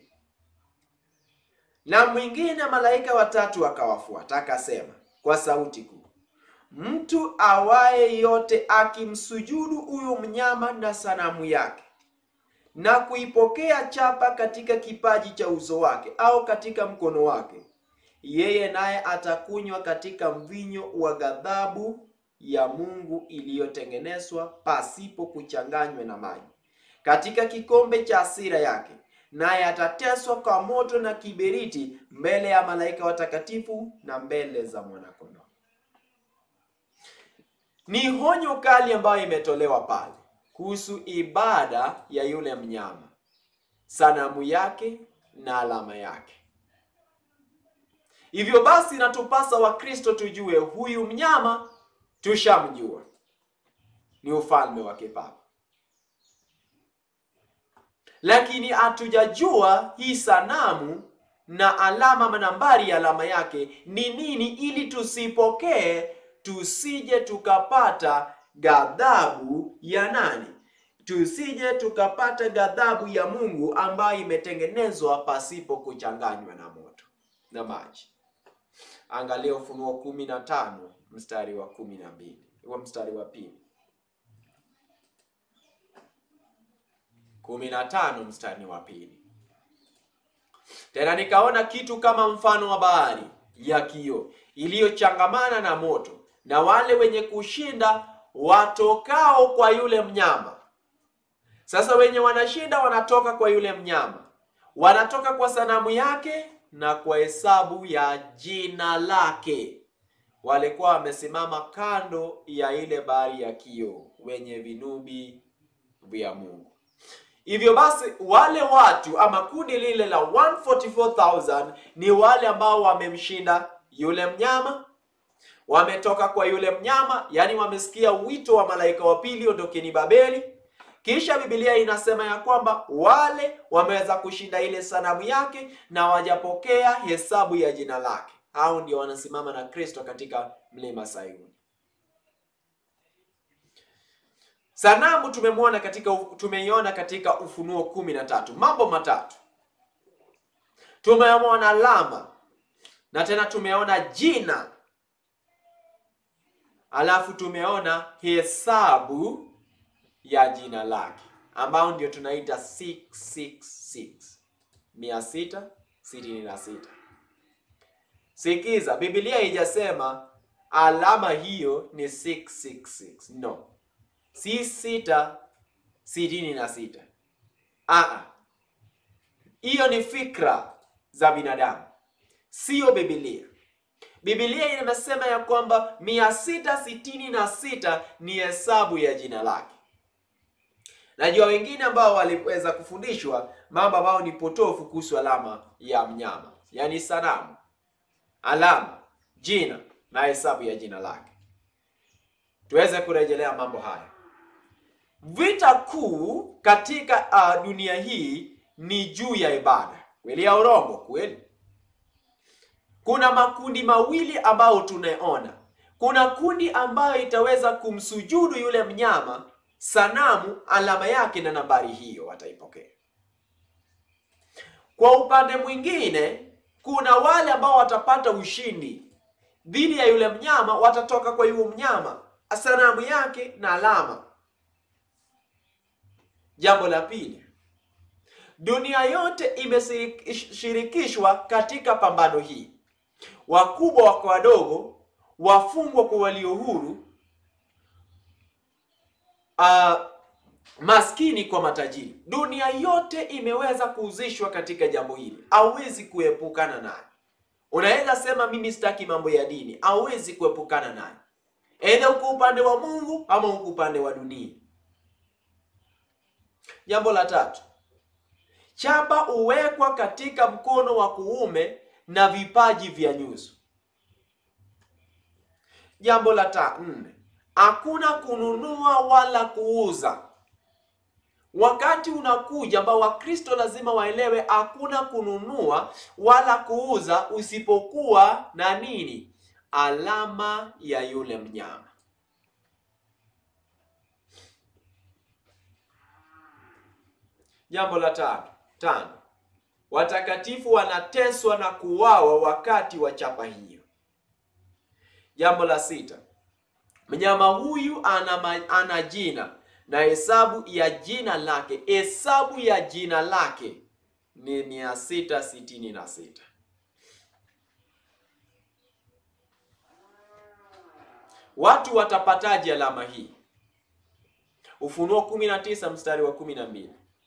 Na mwingine malaika watatu akawafuata akasema kwa sauti kuu, mtu awaye yote akimsujudu huyu mnyama na sanamu yake na kuipokea chapa katika kipaji cha uso wake au katika mkono wake, yeye naye atakunywa katika mvinyo wa ghadhabu ya Mungu iliyotengenezwa pasipo kuchanganywa na maji katika kikombe cha hasira yake, naye atateswa kwa moto na kiberiti mbele ya malaika watakatifu na mbele za mwanakondoo. Ni honyo kali ambayo imetolewa pale kuhusu ibada ya yule mnyama, sanamu yake na alama yake. Hivyo basi, natupasa Wakristo tujue huyu mnyama tushamjua, ni ufalme wa kipapa lakini hatujajua hii sanamu na alama ama nambari ya alama yake ni nini, ili tusipokee, tusije tukapata ghadhabu ya nani? Tusije tukapata ghadhabu ya Mungu ambayo imetengenezwa pasipo kuchanganywa na moto. na maji. Angalia Ufunuo kumi na tano mstari wa kumi na mbili wa mstari wa pili kumi na tano mstari wa pili tena nikaona kitu kama mfano wa bahari ya kioo iliyochangamana na moto, na wale wenye kushinda watokao kwa yule mnyama. Sasa wenye wanashinda wanatoka kwa yule mnyama, wanatoka kwa sanamu yake na kwa hesabu ya jina lake. Walikuwa wamesimama kando ya ile bahari ya kioo, wenye vinubi vya Mungu. Hivyo basi wale watu ama kundi lile la 144,000 ni wale ambao wamemshinda yule mnyama, wametoka kwa yule mnyama, yaani wamesikia wito wa malaika wa pili, ondokeni Babeli. Kisha Biblia inasema ya kwamba wale wameweza kushinda ile sanamu yake na wajapokea hesabu ya jina lake. Hao ndio wanasimama na Kristo katika mlima Sayuni. Sanamu tumemwona katika tumeiona katika Ufunuo kumi na tatu. Mambo matatu tumeona alama na tena tumeona jina, alafu tumeona hesabu ya jina lake ambao ndio tunaita 666 mia sita sitini na sita. Sikiza, Biblia haijasema alama hiyo ni 666 no si sita sitini na sita. Aa, hiyo ni fikra za binadamu, siyo Biblia. Biblia inasema ya kwamba mia sita sitini na sita ni hesabu ya jina lake. Najua wengine ambao waliweza kufundishwa mambo ambayo ni potofu kuhusu alama ya mnyama, yaani sanamu, alama, jina na hesabu ya jina lake. Tuweze kurejelea mambo haya. Vita kuu katika uh, dunia hii ni juu ya ibada. Kweli ya urongo? Kweli. Kuna makundi mawili ambayo tunaona. Kuna kundi ambayo itaweza kumsujudu yule mnyama, sanamu, alama yake na nambari hiyo wataipokea. Kwa upande mwingine, kuna wale ambao watapata ushindi dhidi ya yule mnyama, watatoka kwa yule mnyama, sanamu yake na alama. Jambo la pili, dunia yote imeshirikishwa katika pambano hii, wakubwa kwa wadogo, wafungwa kwa walio huru, uh, maskini kwa matajiri. Dunia yote imeweza kuhusishwa katika jambo hili, hauwezi kuepukana naye. Unaweza sema mimi sitaki mambo ya dini, hauwezi kuepukana naye, aidha uko upande wa Mungu ama uko upande wa dunia. Jambo la tatu, chapa huwekwa katika mkono wa kuume na vipaji vya nyuso. Jambo la ta nne, hakuna kununua wala kuuza. Wakati unakuja ambao Wakristo lazima waelewe, hakuna kununua wala kuuza usipokuwa na nini? Alama ya yule mnyama. Jambo la tano tano, watakatifu wanateswa na kuuawa wakati wa chapa hiyo. Jambo la sita, mnyama huyu ana, ana jina na hesabu ya jina lake, hesabu ya jina lake ni mia sita sitini na sita. Watu watapataje alama hii? Ufunuo 19 mstari wa 12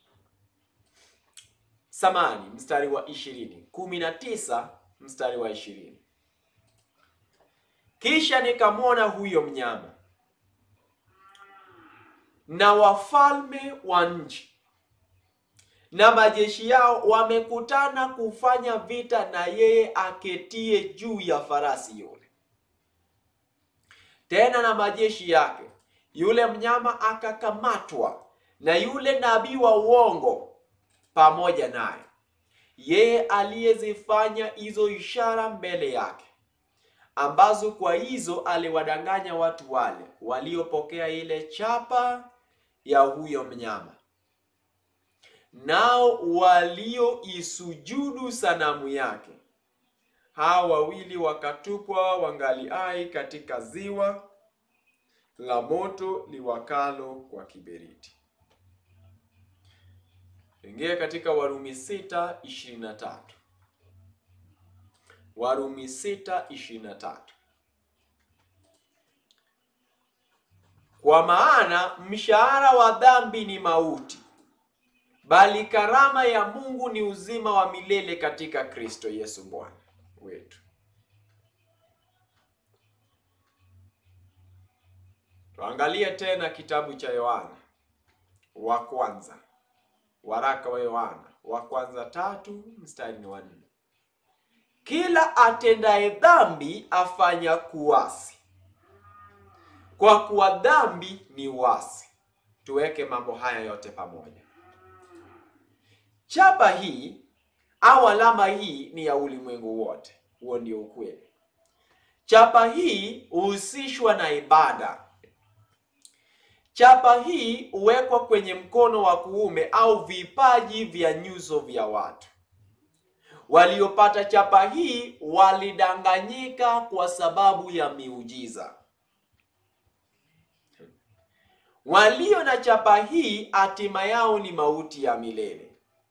Samani mstari wa ishirini kumi na tisa mstari wa ishirini kisha nikamwona huyo mnyama na wafalme wa nchi na majeshi yao wamekutana kufanya vita na yeye aketie juu ya farasi yule, tena na majeshi yake. Yule mnyama akakamatwa na yule nabii wa uongo pamoja naye, yeye aliyezifanya hizo ishara mbele yake, ambazo kwa hizo aliwadanganya watu wale waliopokea ile chapa ya huyo mnyama, nao walioisujudu sanamu yake, hao wawili wakatupwa wangali hai katika ziwa la moto liwakalo kwa kiberiti. Ingia katika Warumi sita ishirini na tatu. Warumi sita ishirini na tatu. Kwa maana mshahara wa dhambi ni mauti, bali karama ya Mungu ni uzima wa milele katika Kristo Yesu Bwana wetu. Tuangalie tena kitabu cha Yohana wa kwanza, waraka wa Yohana wa kwanza tatu mstari wa nne. Kila atendaye dhambi afanya kuasi, kwa kuwa dhambi ni uasi. Tuweke mambo haya yote pamoja. Chapa hii au alama hii ni ya ulimwengu wote, huo ndio ukweli. Chapa hii huhusishwa na ibada. Chapa hii huwekwa kwenye mkono wa kuume au vipaji vya nyuso vya watu. Waliopata chapa hii walidanganyika kwa sababu ya miujiza. Walio na chapa hii hatima yao ni mauti ya milele.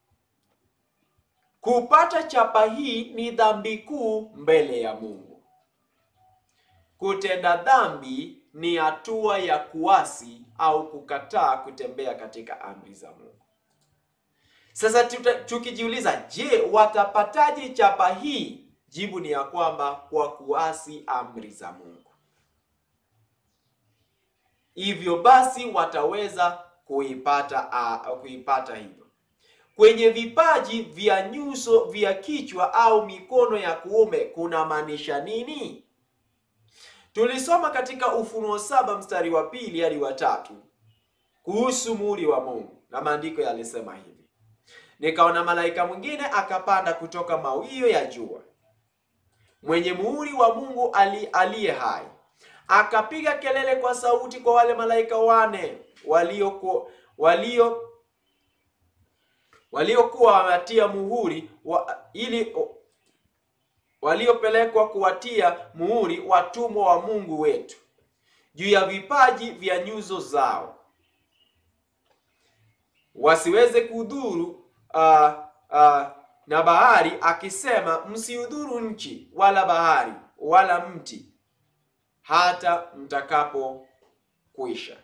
Kupata chapa hii ni dhambi kuu mbele ya Mungu. Kutenda dhambi ni hatua ya kuasi au kukataa kutembea katika amri za Mungu. Sasa tukijiuliza, je, watapataje chapa hii? Jibu ni ya kwamba kwa kuasi amri za Mungu. Hivyo basi wataweza kuipata uh, kuipata hivyo kwenye vipaji vya nyuso vya kichwa au mikono ya kuume kuna maanisha nini? Tulisoma katika Ufunuo saba mstari wa pili hadi wa tatu kuhusu muhuri wa Mungu, na maandiko yalisema hivi: nikaona malaika mwingine akapanda kutoka mawio ya jua, mwenye muhuri wa Mungu ali aliye hai, akapiga kelele kwa sauti kwa wale malaika wane walio walio waliokuwa wametia muhuri wa, ili waliopelekwa kuwatia muhuri watumwa wa Mungu wetu juu ya vipaji vya nyuso zao, wasiweze kudhuru uh, uh, na bahari, akisema msiudhuru nchi wala bahari wala mti hata mtakapo kuisha.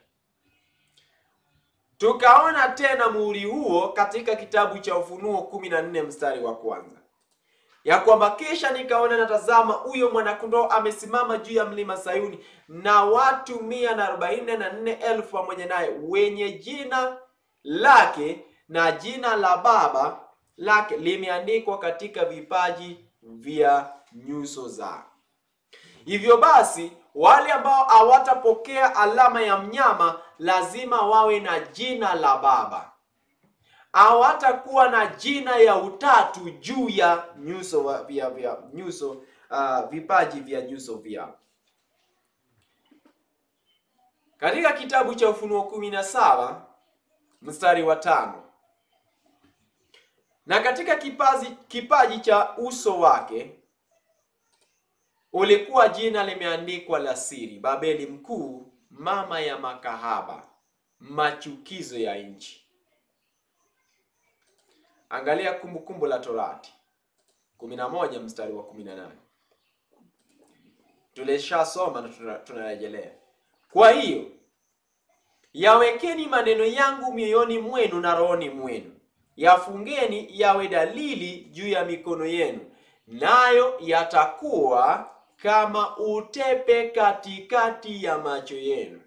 Tukaona tena muhuri huo katika kitabu cha Ufunuo kumi na nne mstari wa kwanza ya kwamba kisha nikaona natazama, huyo mwanakondoo amesimama juu ya mlima Sayuni na watu mia na arobaini na nne elfu pamoja naye, wenye jina lake na jina la Baba lake limeandikwa katika vipaji vya nyuso zao. Hivyo basi wale ambao hawatapokea alama ya mnyama lazima wawe na jina la Baba, hawatakuwa na jina ya utatu juu ya nyuso vya vya nyuso uh, vipaji vya nyuso vyao. Katika kitabu cha Ufunuo kumi na saba mstari wa tano na katika kipaji, kipaji cha uso wake ulikuwa jina limeandikwa la siri, Babeli mkuu, mama ya makahaba, machukizo ya nchi. Angalia Kumbukumbu la Torati 11 mstari wa 18. Tulishasoma na tunarejelea. Kwa hiyo yawekeni maneno yangu mioyoni mwenu na rohoni mwenu, yafungeni yawe dalili juu ya mikono yenu, nayo yatakuwa kama utepe katikati ya macho yenu.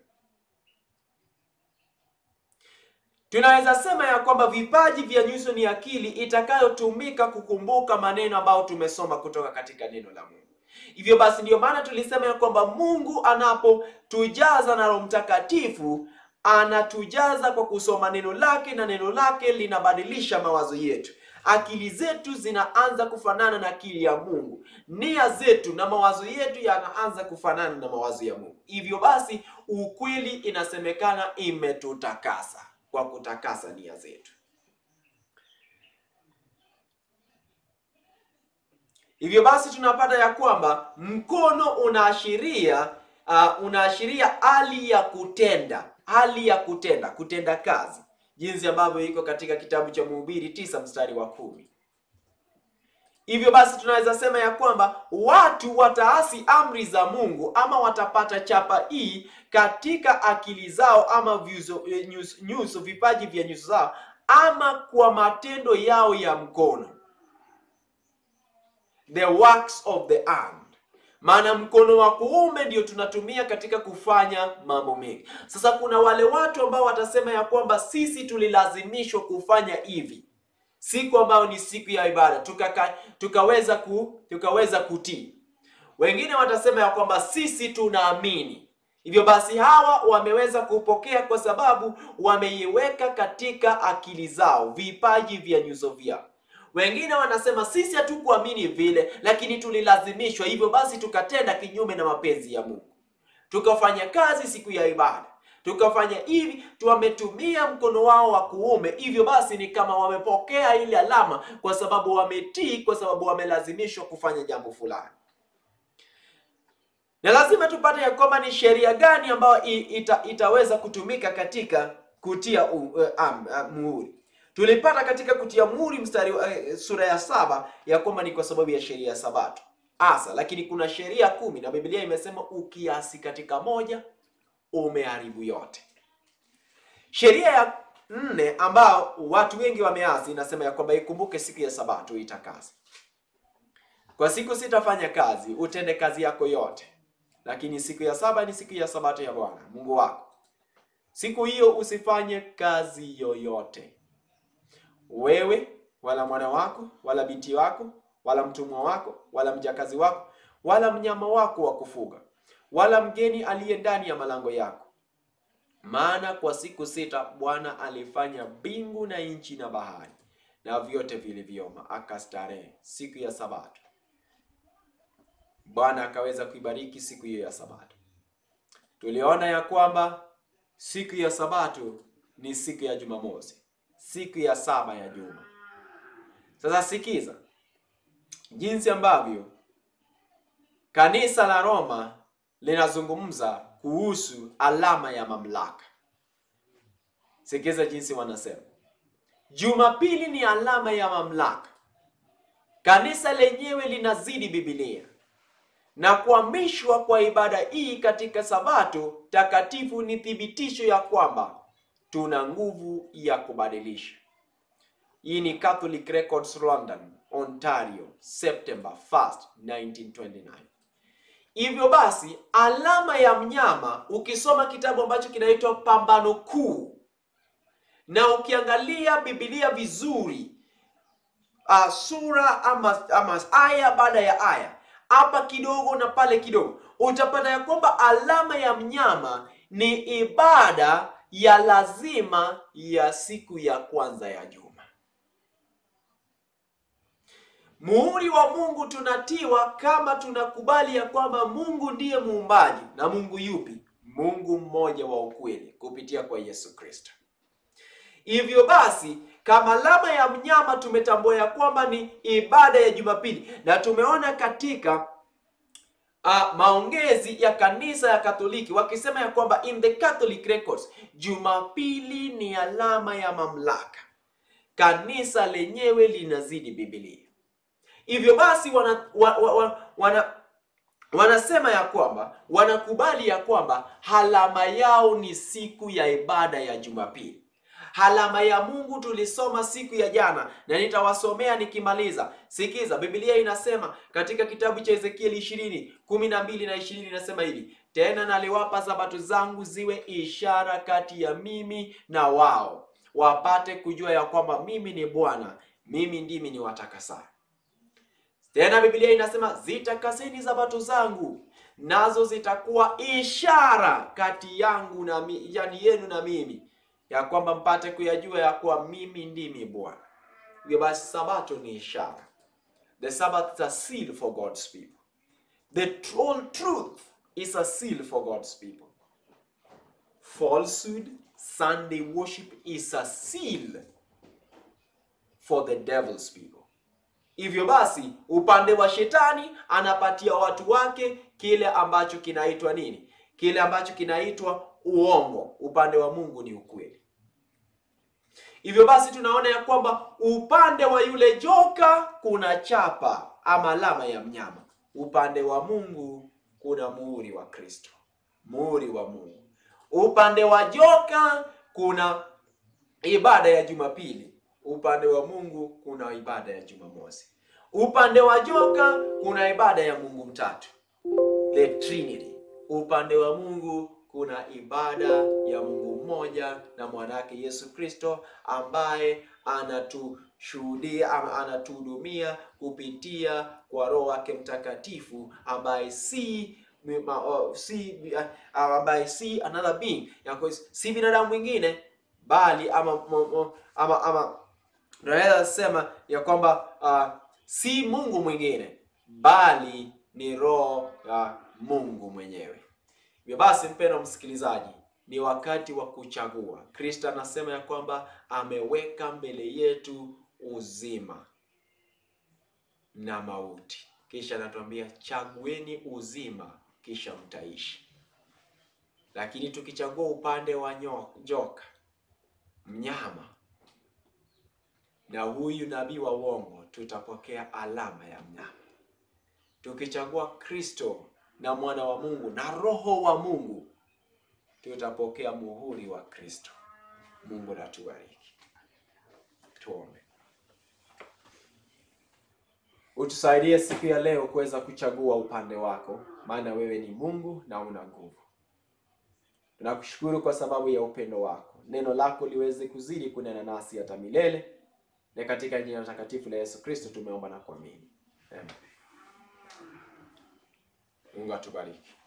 Tunaweza sema ya kwamba vipaji vya nyuso ni akili itakayotumika kukumbuka maneno ambayo tumesoma kutoka katika neno la Mungu. Hivyo basi, ndiyo maana tulisema ya kwamba Mungu anapotujaza na Roho Mtakatifu anatujaza kwa kusoma neno lake, na neno lake linabadilisha mawazo yetu. Akili zetu zinaanza kufanana na akili ya Mungu, nia zetu na mawazo yetu yanaanza kufanana na mawazo ya Mungu. Hivyo basi, ukweli inasemekana imetutakasa kwa kutakasa nia zetu. Hivyo basi tunapata ya kwamba mkono unaashiria uh, unaashiria hali ya kutenda, hali ya kutenda, kutenda kazi, jinsi ambavyo iko katika kitabu cha Mhubiri tisa mstari wa kumi. Hivyo basi tunaweza sema ya kwamba watu wataasi amri za Mungu ama watapata chapa hii katika akili zao ama vyuso, nyuso, nyuso vipaji vya nyuso zao ama kwa matendo yao ya mkono, the works of the hand. Maana mkono wa kuume ndio tunatumia katika kufanya mambo mengi. Sasa kuna wale watu ambao watasema ya kwamba sisi tulilazimishwa kufanya hivi siku ambayo ni siku ya ibada tukaka, tukaweza ku, tukaweza kutii. Wengine watasema ya kwamba sisi tunaamini, hivyo basi hawa wameweza kupokea kwa sababu wameiweka katika akili zao, vipaji vya nyuso vyao. Wengine wanasema sisi hatukuamini vile, lakini tulilazimishwa, hivyo basi tukatenda kinyume na mapenzi ya Mungu, tukafanya kazi siku ya ibada tukafanya hivi, wametumia mkono wao wa kuume. Hivyo basi ni kama wamepokea ile alama, kwa sababu wametii, kwa sababu wamelazimishwa kufanya jambo fulani. Na lazima tupate ya kwamba ni sheria gani ambayo ita, itaweza kutumika katika kutia uh, um, uh, muhuri. Tulipata katika kutia muhuri mstari uh, sura ya saba ya kwamba ni kwa sababu ya sheria ya Sabato asa, lakini kuna sheria kumi na Biblia imesema ukiasi katika moja umeharibu yote. Sheria ya nne ambao watu wengi wameasi inasema ya kwamba ikumbuke siku ya Sabato itakase. Kwa siku sitafanya kazi, utende kazi yako yote, lakini siku ya saba ni siku ya Sabato ya Bwana Mungu wako. Siku hiyo usifanye kazi yoyote, wewe wala mwana wako wala binti wako wala mtumwa wako wala mjakazi wako wala mnyama wako wa kufuga wala mgeni aliye ndani ya malango yako. Maana kwa siku sita Bwana alifanya mbingu na nchi na bahari na vyote vilivyomo, akastarehe siku ya Sabato. Bwana akaweza kuibariki siku hiyo ya Sabato. Tuliona ya kwamba siku ya Sabato ni siku ya Jumamosi, siku ya saba ya juma. Sasa sikiza jinsi ambavyo kanisa la Roma linazungumza kuhusu alama ya mamlaka. Sikiza jinsi wanasema, Jumapili ni alama ya mamlaka. Kanisa lenyewe linazidi Biblia na kuhamishwa kwa ibada hii katika Sabato takatifu ni thibitisho ya kwamba tuna nguvu ya kubadilisha. Hii ni Catholic Records London, Ontario, September 1st, 1929. Hivyo basi alama ya mnyama, ukisoma kitabu ambacho kinaitwa Pambano Kuu na ukiangalia Biblia vizuri, uh, sura ama, ama aya baada ya aya, hapa kidogo na pale kidogo, utapata ya kwamba alama ya mnyama ni ibada ya lazima ya siku ya kwanza ya juma. Muhuri wa Mungu tunatiwa kama tunakubali ya kwamba Mungu ndiye muumbaji. Na Mungu yupi? Mungu mmoja wa ukweli kupitia kwa Yesu Kristo. Hivyo basi, kama alama ya mnyama tumetambua ya kwamba ni ibada ya Jumapili, na tumeona katika uh, maongezi ya kanisa ya Katoliki wakisema ya kwamba in the Catholic records Jumapili ni alama ya mamlaka. Kanisa lenyewe linazidi Biblia. Hivyo basi wana, wa, wa, wa, wana wanasema ya kwamba wanakubali ya kwamba alama yao ni siku ya ibada ya Jumapili. Alama ya Mungu tulisoma siku ya jana na nitawasomea nikimaliza. Sikiza, Biblia inasema katika kitabu cha Ezekieli ishirini kumi na mbili na ishirini inasema hivi: tena naliwapa sabato zangu ziwe ishara kati ya mimi na wao, wapate kujua ya kwamba mimi ni Bwana, mimi ndimi niwatakasaye. Tena Biblia inasema zitakaseni sabato zangu, nazo zitakuwa ishara kati yangu na mi, yani yenu na mimi, ya kwamba mpate kuyajua ya kuwa mimi ndimi Bwana. Hivyo basi sabato ni ishara. The Sabbath is a seal for God's people. The whole truth is a seal for God's people. Falsehood, Sunday worship is a seal for the devil's people. Hivyo basi, upande wa shetani anapatia watu wake kile ambacho kinaitwa nini? Kile ambacho kinaitwa uongo. Upande wa Mungu ni ukweli. Hivyo basi tunaona ya kwamba upande wa yule joka kuna chapa ama alama ya mnyama. Upande wa Mungu kuna muhuri wa Kristo, muhuri wa Mungu. Upande wa joka kuna ibada ya Jumapili, upande wa Mungu kuna ibada ya Jumamosi. Upande wa joka kuna ibada ya Mungu mtatu, the Trinity. Upande wa Mungu kuna ibada ya Mungu mmoja na mwanake Yesu Kristo ambaye anatushuhudia ama anatuhudumia kupitia kwa Roho wake Mtakatifu ambaye si ma- uh, si uh, ambaye si another being yako si binadamu mwingine bali ama mo- mo- ama ama tunaweza sema ya kwamba uh, si Mungu mwingine bali ni Roho ya Mungu mwenyewe. Hivyo basi, mpendwa msikilizaji, ni wakati wa kuchagua. Kristo anasema ya kwamba ameweka mbele yetu uzima na mauti, kisha anatuambia chagueni uzima, kisha mtaishi. Lakini tukichagua upande wa nyo- joka, mnyama na huyu nabii wa uongo, tutapokea alama ya mnyama. Tukichagua Kristo na mwana wa Mungu na roho wa Mungu, tutapokea muhuri wa Kristo. Mungu natubariki. Tuombe. Utusaidie siku ya leo kuweza kuchagua upande wako, maana wewe ni Mungu na una nguvu. Tunakushukuru kwa sababu ya upendo wako. Neno lako liweze kuzidi kunena nasi hata milele, na katika jina takatifu la Yesu Kristo tumeomba na kuamini. Amen. Mungu atubariki.